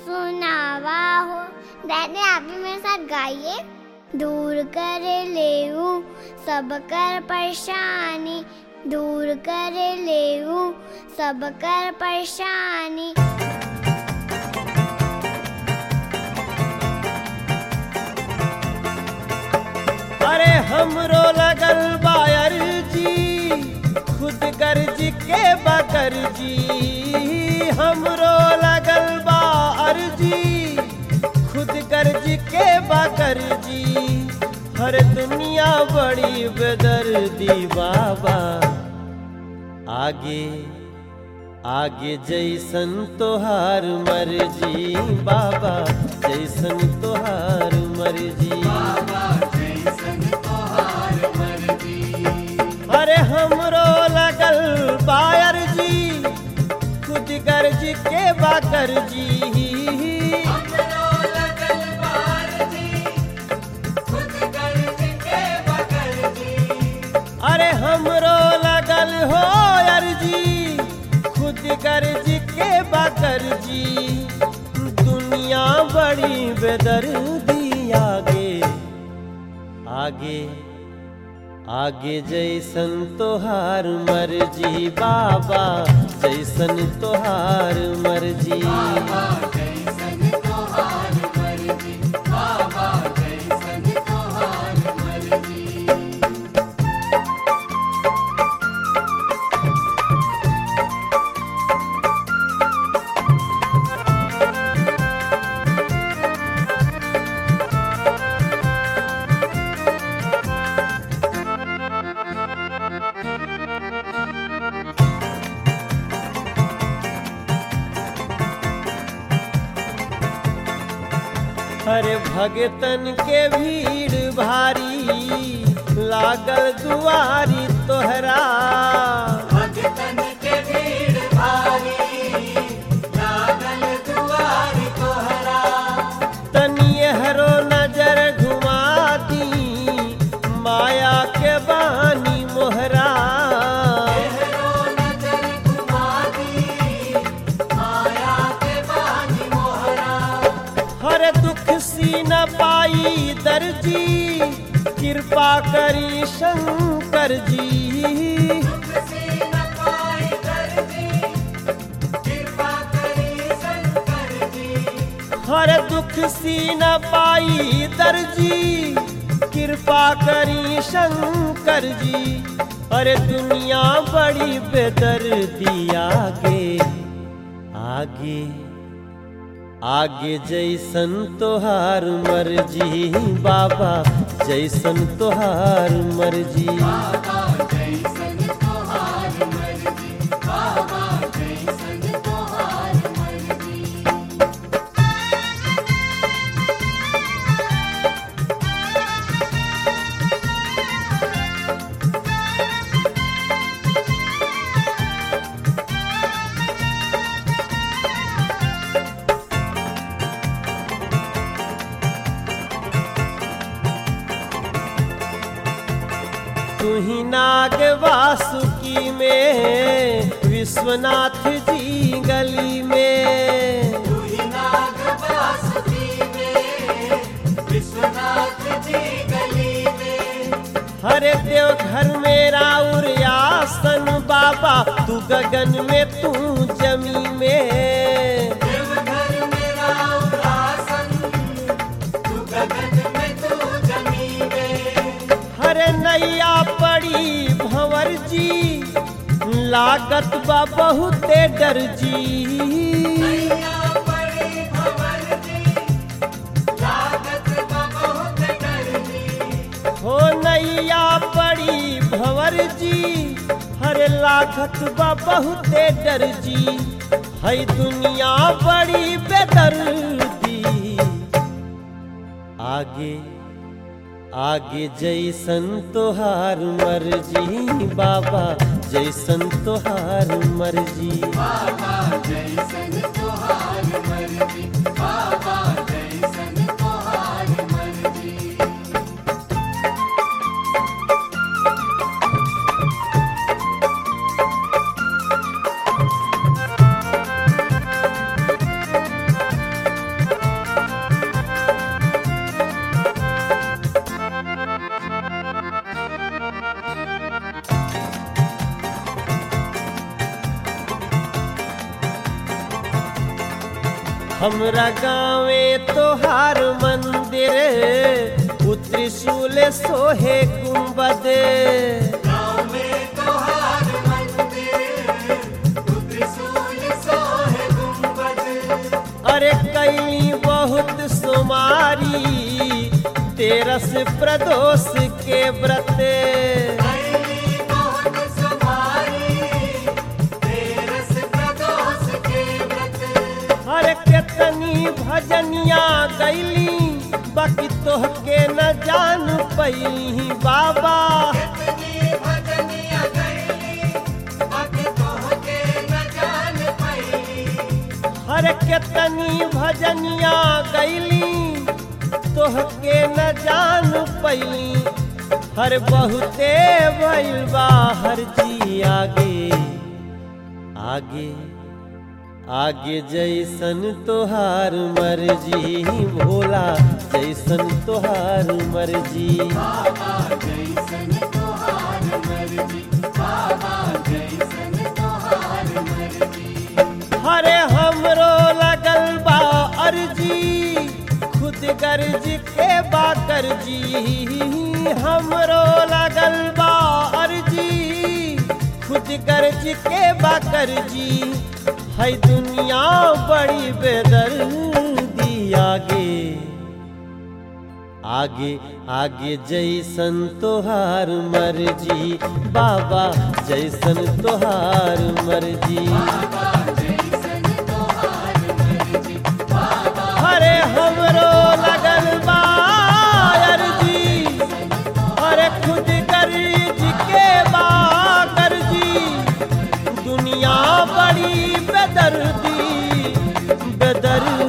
सुनावा हो दादी आप भी मेरे साथ गाइए दूर कर लेऊ सब कर परेशानी दूर कर लेऊ सब कर परेशानी अरे हमरो लगल बायर जी खुद गर्ज के बकर जी हमरो लगल बायर जी खुद गर्ज के बकर जी हर दुनिया बड़ी बेदर्दी बाबा आगे आगे जैसन तोहार मर्जी बाबा जैसन तोहार मर्जी अरे हमरो लगल बायर जी खुद गर्ज के बाकर जी अरे हमरो लगल हो अर्जी खुद गर्ज के बाकर जी दुनिया बड़ी बेदर्दी आगे आगे आगे जैसन तोहार मर्जी बाबा जैसन तोहार मर्जी हरे भगतन के भीड़ भारी लागल दुआरी तोहरा तनिए हरो नजर घुमा दी माया के बानी मोहरा हर दुख सी न पाई दर्जी कृपा करी शंकर जी हर दुख सी न पाई दर्जी कृपा करी शंकर जी अरे दुनिया बड़ी बेदर्दी आगे आगे आगे जैसन तोहार मर्जी बाबा जैसन तोहार मर्जी तुही नाग वासुकी में विश्वनाथ जी गली में हरे देव घर में राउर आसन बाबा तू गगन में तू जमी में हरे नैया पड़ी भंवर जी लागत बा बहुते डर जी हो नैया पड़ी भंवर जी हरे लागत बा बहुते डर जी है दुनिया बड़ी बेदर्दी आगे आगे जैसन तोहार मर्जी बाबा जैसन तोहार मर्जी हमरा गाँवे तोहार मंदिर उ त्रिशूल सोहे गुंबद गाँव में तोहार मंदिर तू त्रिशूल सोहे गुंबद अरे कैली बहुत सुमारी तेरस प्रदोष के व्रत कैली बहुत सुमारी तेरस प्रदोष के व्रत अरे केतनी भजनिया गैली बाकी तोहके न जान पैली बाबा कितनी भजनिया गईली बाकी तोहके न जान पाई हर केतनी भजनिया गैली तोहके न जान पैली हर बहुते भइल बा हर जी आगे आगे आगे जैसन तोहार मर्जी भोला जैसन तोहार मर्जी जैसन तोहार मर्जी बाबा जैसन तोहार मर्जी हरे हमरो लगल बा अर्जी खुद गर्ज के बा करजी हमरो लगल बा अर्जी खुद गर्ज के बा करजी है दुनिया बड़ी बेदर्दी आगे आगे आगे जैसन तोहार मर्जी बाबा जैसन तोहार मर्जी जैसन तोहार मर्जी हरे हमरो लगल बा अर्जी अरे खुद गर्ज के बा गर्जी दुनिया बड़ी बेदर्दी बेदर्दी